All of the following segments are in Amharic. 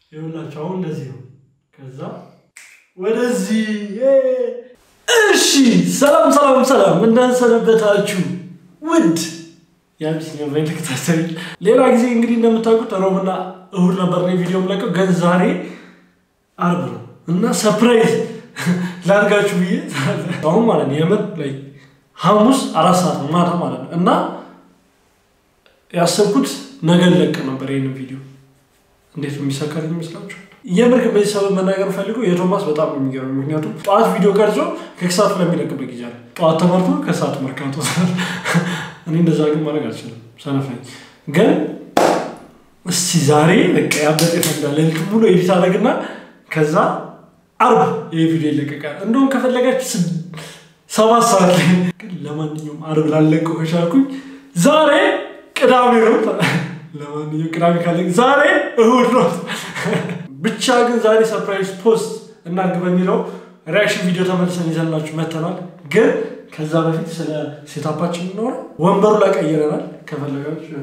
ይኸውላችሁ አሁን እንደዚህ ነው። ከዛ ወደዚህ እሺ። ሰላም ሰላም ሰላም፣ እንዳንሰነበታችሁ ውድ የአቢሲኒያ ቫይን ተከታታዮች። ሌላ ጊዜ እንግዲህ እንደምታውቁት ሮብና እሁድ ነበር ነው ቪዲዮ የምለቀው፣ ግን ዛሬ አርብ ነው እና ሰርፕራይዝ ላድርጋችሁ ብዬ አሁን ማለት ነው የምር ላይ ሐሙስ አራት ሰዓት ነው ማታ ማለት ነው እና ያሰብኩት ነገ ልለቅ ነበር ይህንን ቪዲዮ እንዴት ነው የሚሳካልኝ ይመስላችሁ? የምር ግን በዚህ ሰበብ መናገር ፈልገው የቶማስ በጣም ነው የሚገርም። ምክንያቱም ጠዋት ቪዲዮ ቀርጾ ከሰዓት ለሚለቅበት ጊዜ አለ። ጠዋት ተመርቶ ከሰዓት መርካቶ። እኔ እንደዛ ግን ማድረግ አልችልም፣ ሰነፍ ነኝ። ግን እስቲ ዛሬ በቃ ያበጠ ፈንዳ ሌሊት ሙሉ ኤዲት አደረግና ከዛ አርብ ይህ ቪዲዮ ይለቀቃል። እንደውም ከፈለጋችሁ ሰባት ሰዓት ላይ ግን ለማንኛውም አርብ ላለቀው ከቻልኩኝ ዛሬ ቅዳሜ ነው። ለማንኛውም ቅዳሜ ካለ ዛሬ እሁድ ነው። ብቻ ግን ዛሬ ሰርፕራይዝ ፖስት እናድርግ በሚለው ሪያክሽን ቪዲዮ ተመልሰን ይዘንላችሁ መተናል። ግን ከዛ በፊት ስለ ሴታፓችን እንኖረ ወንበሩ ላይ ቀይረናል። ከፈለጋችሁ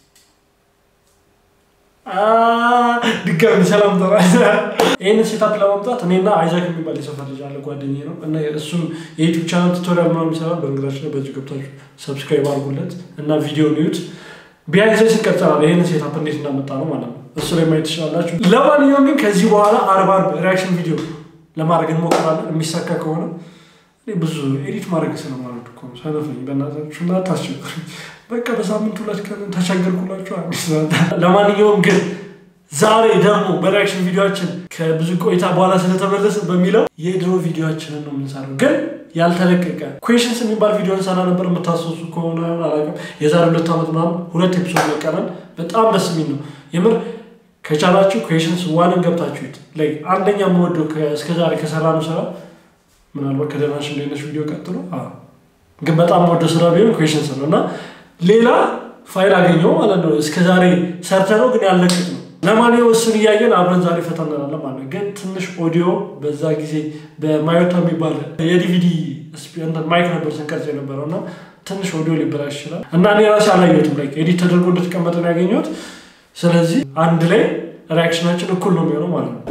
ድጋሚ ሰላም ተራ ይህንን ሴታፕ ለማምጣት እኔና አይዛክ የሚባል የሰፈር ልጅ አለ ጓደኛዬ ነው እና እሱም የዩቱብ ቻናል ቱቶሪያል ምናምን ይሰራል። በነገራችን ላይ በዚህ ገብታችሁ ሰብስክራይብ አድርጉለት እና ቪዲዮ ኒዩት ቢያንስ ይቀጥላል። ይህን ሴታፕ እንዴት እንዳመጣ ነው ማለት ነው። እሱ ላይ ማየት ትችላላችሁ። ለማንኛውም ግን ከዚህ በኋላ አርብ አርብ ሪያክሽን ቪዲዮ ለማድረግ እንሞክራለን። የሚሳካ ከሆነ ብዙ ኤዲት ማድረግ ስለማለት እኮ ሰነፍ ነኝ። በእናታችሁ እንዳታስቸግሩኝ። በቃ በሳምንት ሁለት ቀን ተቸገርኩላችሁ። ለማንኛውም ግን ዛሬ ደግሞ በሪያክሽን ቪዲዮችን ከብዙ ቆይታ በኋላ ስለተመለስን በሚለው የድሮ ቪዲዮችንን ነው የምንሰራው ግን ያልተለቀቀ ኩዌሽንስ የሚባል ቪዲዮ እንሰራ ነበር። የምታስታውሱ ከሆነ አላውቅም፣ የዛሬ ሁለት ዓመት ምናምን ሁለት ኤፒሶድ ለቀናል። በጣም ደስ የሚል ነው የምር። ከቻላችሁ ኩዌሽንስ ዋንን ገብታችሁት ላይ አንደኛ የምወደው እስከዛሬ ከሰራነው ስራ ምናልባት ከደናሽ እንደነሽ ቪዲዮ ቀጥሎ ግን በጣም የምወደው ስራ ቢሆን ኩዌሽንስ ነው እና ሌላ ፋይል አገኘው ማለት ነው። እስከዛሬ ሰርተነው ግን ያልለቀቅ ነው። ለማንኛውም እሱን እያየን አብረን ዛሬ ፈታ እንላለን ማለት ነው። ግን ትንሽ ኦዲዮ በዛ ጊዜ በማዮታ የሚባል የዲቪዲ ማይክ ነበር ስንቀርጽ የነበረው እና ትንሽ ኦዲዮ ሊበላሽ ይችላል እና እኔ ራሴ አላየሁትም። ላይ ኤዲት ተደርጎ እንደተቀመጠ ነው ያገኘሁት። ስለዚህ አንድ ላይ ሪያክሽናችን እኩል ነው የሚሆነው ማለት ነው።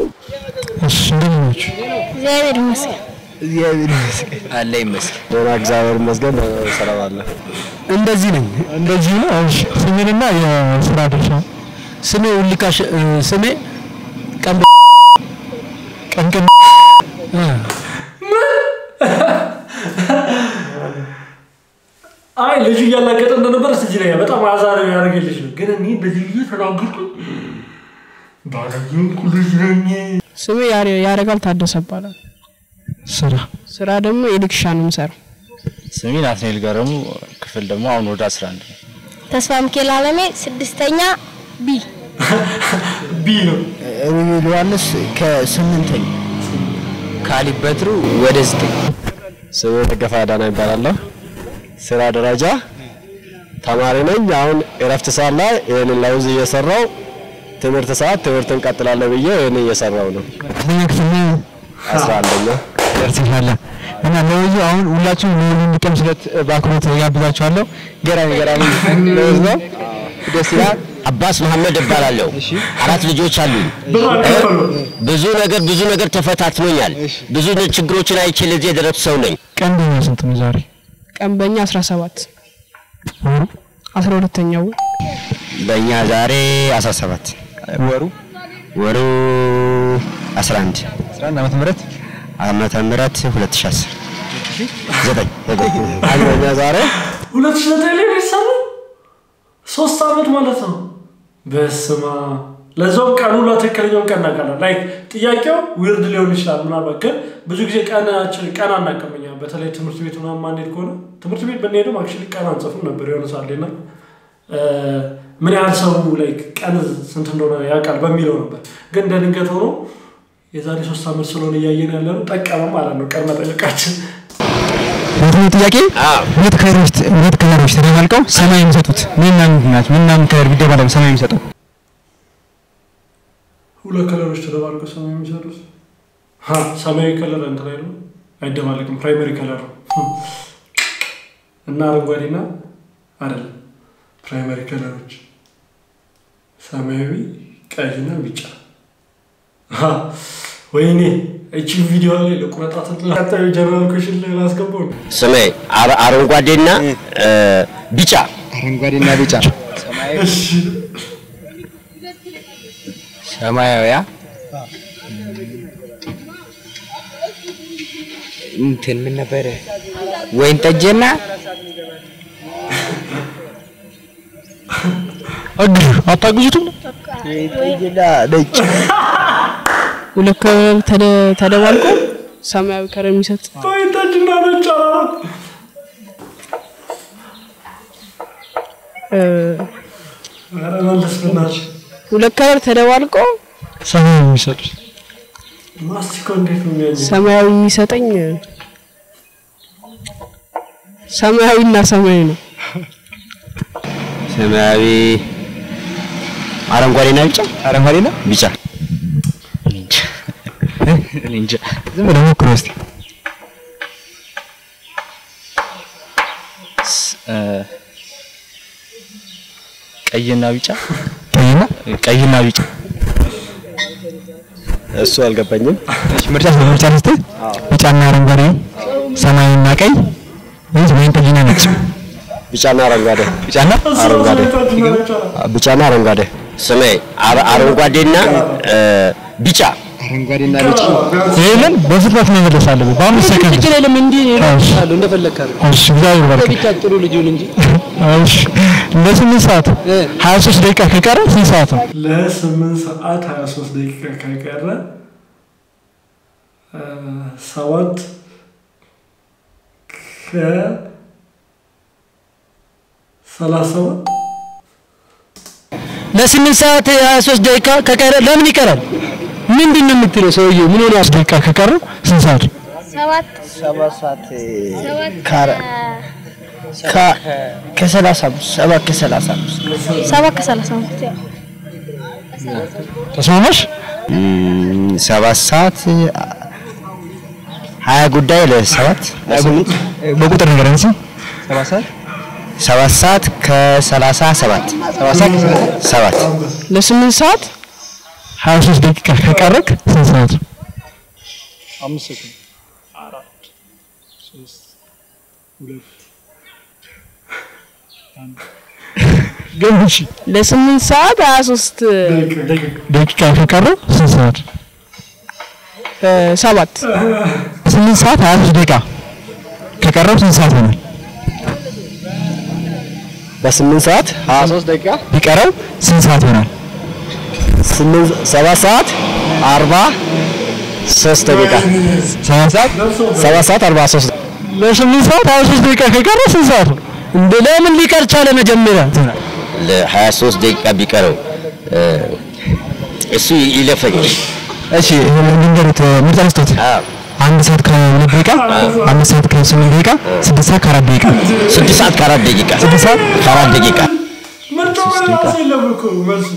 እግዚአብሔር ይመስገን። እግዚአብሔር ይመስገን አለ ይመስል ደህና እግዚአብሔር ይመስገን ሰላም አለ። እንደዚህ ነኝ። እንደዚህ ነው። እሺ ስሜንና የስራ ድርሻ ስሜ ውልካሽ ስሜ ቀን ቀንቀን አይ ልጁ እያላገጠ እንደነበር ስ ላይ በጣም አዛሪ ያደረገልሽ ነው። ግን እኔ በዚህ ጊዜ ተናገርኩ ባለየንኩ ልጅ ነኝ። ስሜ ያረጋል ታደሰ ይባላል። ስራ ስራ ደግሞ ኤሌክትሪሻን ነው የምሰራው። ስሜ ናትናኤል ገረሙ ክፍል ደግሞ አሁን ወደ 11 ነው። ተስፋ ሚካኤል አለሜ ስድስተኛ ቢ ቢ ነው ሩቤል ዮሐንስ ከስምንተኛ ካሊብ በትሩ ወደ 9 ስሜ ደገፋ አዳና ይባላለሁ። ስራ ደረጃ ተማሪ ነኝ። አሁን እረፍት ሰዓት ላይ ይህንን ለውዝ እየሰራው ትምህርት ሰዓት ትምህርት እንቀጥላለሁ ብዬ ይህን እየሰራው ነው። ከፍተኛ ክፍል ነው አስራ አንደኛ ደርሰሻል እና ለውዙ አሁን ሁላችሁም ለውዙ እንዲቀምሱለት በአክብሮት ጋብዛችኋለሁ። ገራሚ ገራሚ ለውዝ ነው። ደስ ይላል። አባስ መሐመድ እባላለሁ። አራት ልጆች አሉኝ። ብዙ ነገር ብዙ ነገር ተፈታትኖኛል። ብዙ ችግሮችን አይቼ ለዚህ የደረሱ ሰው ነኝ። ቀን በኛ ስንት ነው ዛሬ? ቀን በእኛ 17 ወሩ 12ኛው በእኛ ዛሬ 17 ወሩ ወሩ 11 11 ዓመተ ምህረት ዓመተ ምህረት 2010 ዘጠኝ ዘጠኝ አንደኛ ዛሬ ሁለት ሺህ ዘጠኝ ላይ ቤተሰብ ሶስት ዓመት ማለት ነው። በስማ ለዛውም ቀኑ ለትክክለኛውን ቀን እናውቃለን። ላይክ ጥያቄው ዊርድ ሊሆን ይችላል ምናልባት፣ ግን ብዙ ጊዜ ቀናችን ቀን አናውቅም እኛ። በተለይ ትምህርት ቤት ምናምን ማንሄድ ከሆነ ትምህርት ቤት ብንሄድም አክቹዋሊ ቀን አንጽፍም ነበር የሆነ ሳሌ እና ምን ያህል ሰው ላይክ ቀን ስንት እንደሆነ ያውቃል በሚለው ነበር። ግን እንደ ድንገት ሆኖ የዛሬ ሶስት ዓመት ስለሆነ እያየን ያለ ነው ጠቀመ ማለት ነው ቀን መጠየቃችን። ሁለተኛው ጥያቄ ሁለት ከለሮች ሁለት ከለሮች ተደባልቀው ሰማይ የሚሰጡት ምንና ምንድን ናቸው? ምንና ምን ከለር ቢደባለቅ ሰማይ የሚሰጠው? ሁለት ከለሮች ተደባልቀው ሰማያዊ የሚሰጡት ሀ ሰማያዊ ከለር እንትን አይደለም አይደባለቅም። ፕራይመሪ ከለር ነው እና አረንጓዴና አይደለም ፕራይመሪ ከለሮች ሰማያዊ፣ ቀይና ቢጫ አ፣ ወይኔ እቺን ቪዲዮ ላይ ለቁረጣት ቀጣዩ ጀነራል ኩሽን ላይ ላስገባው ነው። ስሜ አረ- አረንጓዴና እ፣ ቢጫ አረንጓዴና ቢጫ እሺ ሰማያዊያ እንትን ምን ነበረ? ወይን ጠጅና አግዙ አታግዙትም ሁለት ከለር ተደ- ተደባልቆ ሰማያዊ ከለር የሚሰጥ ወይን ጠጅና ነጭ አበባ እ፣ ኧረ መለስ በእናትሽ ሁለት ከለር ተደባልቆ ሰማያዊ የሚሰጡት ማስቲኮ እንዴት ነው የሚያኘው? ሰማያዊ የሚሰጠኝ እ፣ ሰማያዊና ሰማያዊ ነው። ሰማያዊ አረንጓዴና ቢጫ አረንጓዴና ቢጫ እኔ እንጃ ዝም ብለህ ሞክረው እስኪ ቀይና ቢጫ ቀይና ቀይና ቢጫ እሱ አልገባኝም። እሺ ምርጫ ምርጫ ልስጥህ ቢጫና አረንጓዴ ሰማያዊና ቀይ ወይስ ወይን ጠጅና ነጭ ቢጫና አረንጓዴ ቢጫና አረንጓዴ ወይን ጠጅና ነጭ አበባ ቢጫና አረንጓዴ ስሜ አረ- አረንጓዴና እ፣ ቢጫ አረንጓዴና ቢጫ ይሄንን በፍጥነት መመለስ አለብህ በአምስት ሰከንድ ችግር የለም እንዲህ እሺ አሉ እንደፈለግህ አድርግ። እሺ እግዚአብሔር ይባርክ ብቻ ጥሩ ልጁን እንጂ እሺ ለስምንት ሰዓት ሀያ ሶስት ደቂቃ ከቀረ ስንት ሰዓት ነው ለስምንት ሰዓት 23 ደቂቃ ከቀረ እ፣ ሰባት ከ ሰላሳ ሰባት ለስምንት ሰዓት ሀያ ሶስት ደቂቃ ከቀረ ለምን ይቀራል? ምንድን ነው የምትለው ሰውዬው? ምን ሆነ? ሶስት ደቂቃ ከቀረ ስንት ሰዓት ሰባት ሰባት ሰዓት ሰባት ካረ- ከሰላሳ አምስት ሰባት ከሰላሳ አምስት ሰባት ከሰላሳ አምስት ያው ተስማማሽ እም፣ ሰባት ሰዓት ሀያ ጉዳይ ለሰባት ለስምንት በቁጥር ነገር እንሲ ሰባት ሰዓት ሰባት ሰዓት ከሰላሳ ሰባት ሰባት ሰዓት ከሰላሳ ሰባት ለስምንት ሰዓት ሀያ ሶስት ደቂቃ ከቀረክ ስንት ሰዓት ነው አምስት ሰዓት ግን እሺ ለስምንት ሰዓት ሀያ ሶስት ደቂቃ ከቀረ ስንት ሰዓት እ፣ ሰባት ስምንት ሰዓት ሀያ ሶስት ደቂቃ ከቀረው ስንት ሰዓት ይሆናል በስምንት ሰዓት ሀያ ሶስት ደቂቃ ቢቀረው ስንት ሰዓት ይሆናል ስምንት ሰባት ሰዓት አርባ ሶስት ደቂቃ ሰባት ሰዓት ሰባት ሰዓት አርባ ሶስት ለስምንት ሰዓት ሀያ ሶስት ደቂቃ ከቀረ ስንት ሰዓት ነው እንደ ለምን ሊቀር ቻለ? መጀመሪያ ለሀያ ሶስት ደቂቃ ቢቀረው እ፣ እሱ ይለፈኝ እሺ ልንገሩት ምርጫ ልስጦት አዎ። አንድ ሰዓት ከሁለት ደቂቃ አምስት ሰዓት ከስምንት ደቂቃ ስድስት ሰዓት ከአራት ደቂቃ ስድስት ሰዓት ከአራት ደቂቃ ስድስት ሰዓት ከአራት ደቂቃ ምርጫው ላይ ራሱ የለም እኮ መልሱ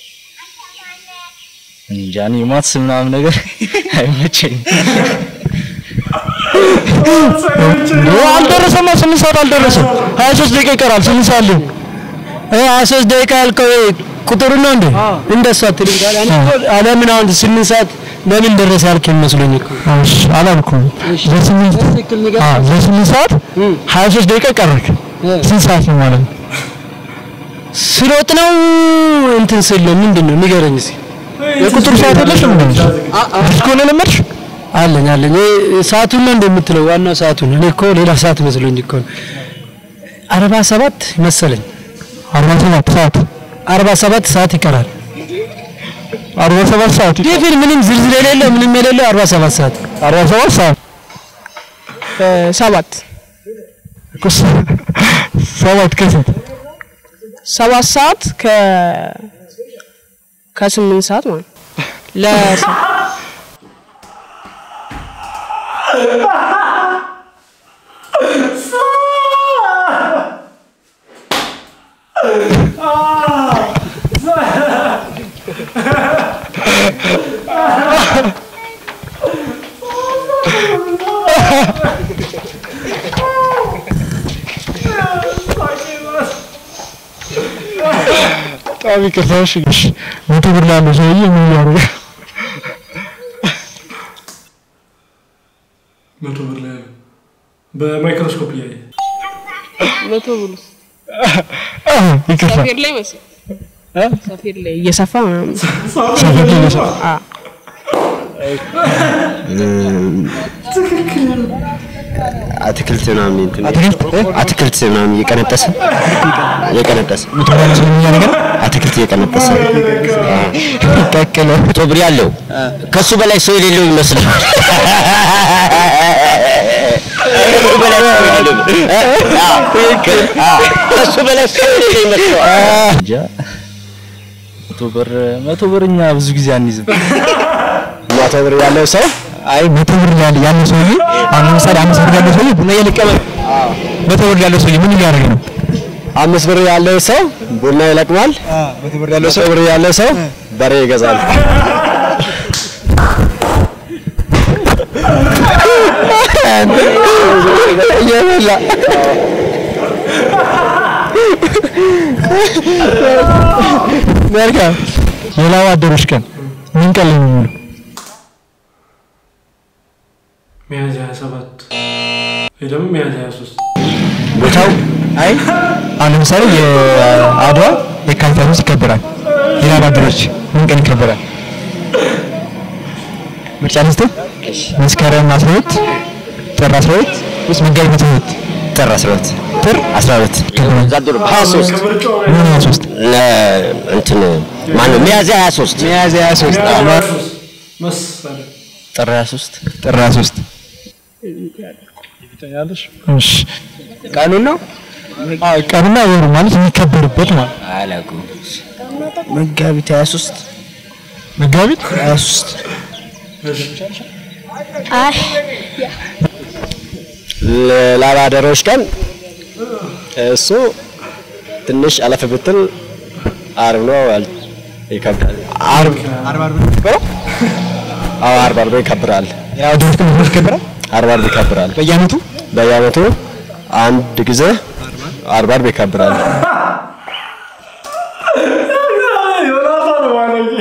እንጃ እኔ ማትስ ምናምን ነገር አይመቸኝም። አልደረሰማ ስምንት ሰዓት አልደረሰም ሀያ ሶስት ደቂቃ ይቀራል ስምንት ሰዓት ሊሆን ሀያ ሶስት ደቂቃ ያልከው ቁጥሩ ነው እንዴ? እንደሱ አትልም ጋር እኔ እኮ ለምን አሁን ስምንት ሰዓት ለምን ደረሰ ያልከኝ መስሎኝ እኮ እሺ አላልኩም ለስምንት በትክክል ንገር። አዎ ለስምንት ሰዓት ሀያ ሶስት ደቂቃ ቀረክ ስንት ሰዓት ነው ማለት ነው ስሮጥ ነው እንትን ስል ነው ምንድን ነው ንገረኝ እስኪ። የቁጥር ሰዓት የለሽም እንዴ እስከሆነ ለመድሽ አለኝ አለኝ ይሄ ሰዓቱን ነው እንደምትለው ዋናው ሰዓቱን እኔ እኮ ሌላ ሰዓት መስሎኝ እኮ ነው። አርባ ሰባት መሰለኝ አርባ ሰባት ሰዓት አርባ ሰባት ሰዓት ይቀራል። አርባ ሰባት ሰዓት ዲፊን ምንም ዝርዝር የሌለው ምንም የሌለው አርባ ሰባት ሰዓት አርባ ሰባት ሰዓት እ፣ ሰባት እኮ ስ- ሰባት ከስንት ሰባት ሰዓት ከ ከስምንት ሰዓት ማለት ነው። ለስ በጣም ይቅርታ እሺ እሺ መቶ ብር ላለው ሰውዬ ምን ያደርጋል በማይክሮስኮፕ እያየ መቶ ብሎ ይቅርታ ሰፌድ ላይ መሰለኝ ሰፌድ ላይ እየሰፋ ምናምን ሰፈር ላይ ነው ሰው። አ አትክልት ምናምን እንትን አትክልት እ? አትክልት ምናምን እየቀነጠሰ እየቀነጠሰ ምትበላ ስለኛ ነገር አትክልት እየቀነጠሰ ቀቅሎ መቶ ብር ያለው ከሱ በላይ ሰው የሌለው ይመስላል። ከሱ በላይ ሰው የሌለው አዎ፣ ትክክል። አዎ፣ ከሱ በላይ ሰው የሌለው ይመስላል። እንጃ መቶ ብር መቶ ብር እኛ ብዙ ጊዜ አንይዝም። መቶ ብር ያለው ሰው አይ መቶ ብር ያለ ያለው ሰውዬ አሁን ለምሳሌ አምስት ብር ያለው ሰውዬ ቡና እየለቀመ ነው። መቶ ብር ያለው ሰውዬ ምን እያደረገ ነው? አምስት ብር ያለው ሰው ቡና ይለቅማል። መቶ ብር ያለው መቶ ብር ያለው ሰው በሬ ይገዛል። እየበላ መልካም። የላብ አደሮች ቀን ምን ቀን ላይ ነው የሚውለው? ሚያዝያ 27 ወይ ደግሞ ሚያዝያ 23 ቦታው አይ አሁን ለምሳሌ የአድዋ የካቲት ሃያ ሶስት ይከበራል። የላብ አደሮች ምን ቀን ይከበራል? ምርጫ ልስጥ። መስከረም 12 ጥር 12 ወይስ መጋቢት 12? ጥር 12 ጥር 12 ይከበራል። ዛድሮ 23 ከምርጫው ምን 23 ለ- እንትን ማነው ሚያዝያ 23 ሚያዝያ 23 መሰለኝ ጥር 23 ጥር 23 እሺ ቀኑን ነው አዎ ቀኑና ወሩ ማለት የሚከበርበት ማለት አላውቅም። መጋቢት 23 መጋቢት 23 አይ ለላብ አደሮች ቀን እሱ ትንሽ አለፍ ብትል አርብ ነው አል- ይከብዳል። አርብ አርብ አርብ ነው አዎ አርብ አርብ ይከብራል። ያው ድርቅ ነው ይከበራል አርብ አርብ ይከብራል። በየዓመቱ በየዓመቱ አንድ ጊዜ አርብ አርብ ይከብራል። ዮናታን ባለጌ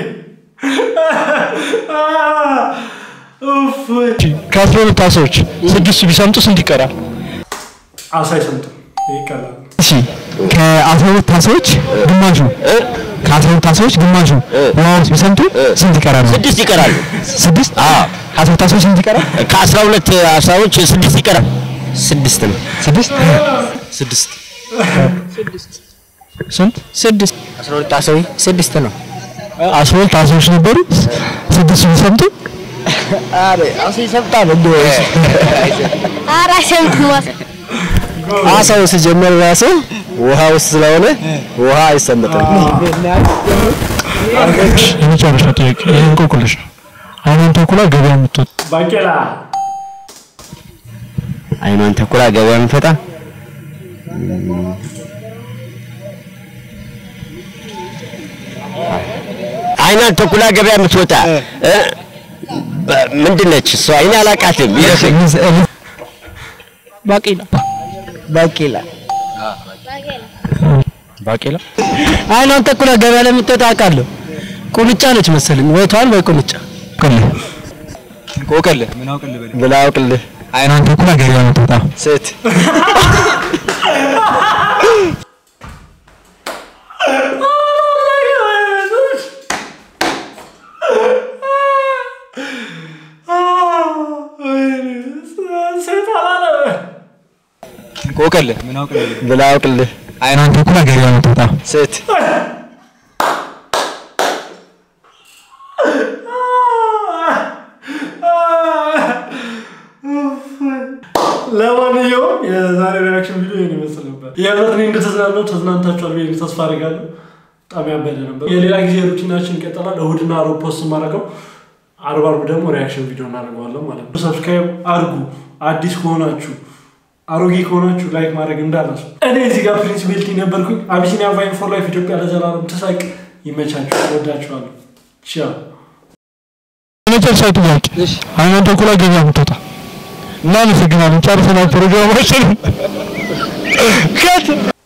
ኡፍ ከአስራ ሁለት አሳዎች ስድስቱ ቢሰምጡ ስንት ይቀራል? አሳ አይሰምጥም ይቀላል እሺ ከአስራ ሁለት አሳዎች ግማሹ ከአስራ ሁለት አሳዎች ግማሹ ውሃ ውስጥ ቢሰምጡ ስንት ይቀራል? ስድስት ይቀራሉ። ስድስት አዎ ከአስራ ሁለት አሳዎች ስንት ይቀራል? ከአስራ ሁለት አስራዎች ስድስት ይቀራል። ስድስት ነው። ስድስት ስድስት ስንት? ስድስት 12 አሳዊ ስድስት ነው አስራ ሁለት አሳዎች ነበሩ ስድስቱ ቢሰምጡ አረ አሳ ይሰብጣል እንዴ ኧረ አይሰምጥም አሳ አሳው ሲጀመር ራሱ ውሃ ውስጥ ስለሆነ ውሃ አይሰምጥም። የመጨረሻ ጥያቄ ይህ እንቆቅልሽ ነው። አይኗን ተኩላ ገበያ የምትወጣ ባቄላ አይኗን ተኩላ ገበያ የምትወጣ አይኗን ተኩላ ገበያ የምትወጣ እ? በ- ምንድን ነች እሷ? እኔ አላውቃትም። ይለፈኝ። ባቄላ ባቄላ ባቄላ አይኗን ተኩላ ገበያ ላይ የምትወጣ አውቃለሁ ቁንጫ ነች መሰለኝ ወይ ተዋን ወይ ቁንጫ ቆቅልህ ብላ አውቅልህ አይኗን ተኩላ ገበያ የምትወጣ ሴት ሴት አላለ ቆቅልህ ብላ አውቅልህ አይኗን ተኩላ ገበያ የምትወጣ ሴት ለማንኛውም የዛሬ ሪያክሽን ቪዲዮ ይህን ይመስል ነበር። የእውነት እኔ እንደተዝናነው ተዝናንታችኋል ብዬ ተስፋ አደርጋለሁ። በጣም ያበደ ነበር። የሌላ ጊዜ ሩቲናችን ይቀጥላል። እሁድና ሮብ ፖስት የማደርገው አርብ አርብ ደግሞ ሪያክሽን ቪዲዮ እናደርገዋለን ማለት ነው። ሰብስክራይብ አድርጉ። አዲስ ከሆናችሁ አሮጌ ከሆናችሁ ላይክ ማድረግ እንዳላሱ። እኔ እዚህ ጋር ፕሪንስ ቤልቲ ነበርኩኝ። አቢሲኒያ ቫይን ፎር ላይፍ ኢትዮጵያ ለዘላለም ትሳቅ። ይመቻችሁ። ወዳችኋለሁ። ቻው የመጨረሻ ጥያቄ አይኗን ተኩላ ገበያ የምትወጣ እናመሰግናለን። ጨርሰናል ፕሮግራማችን። ከት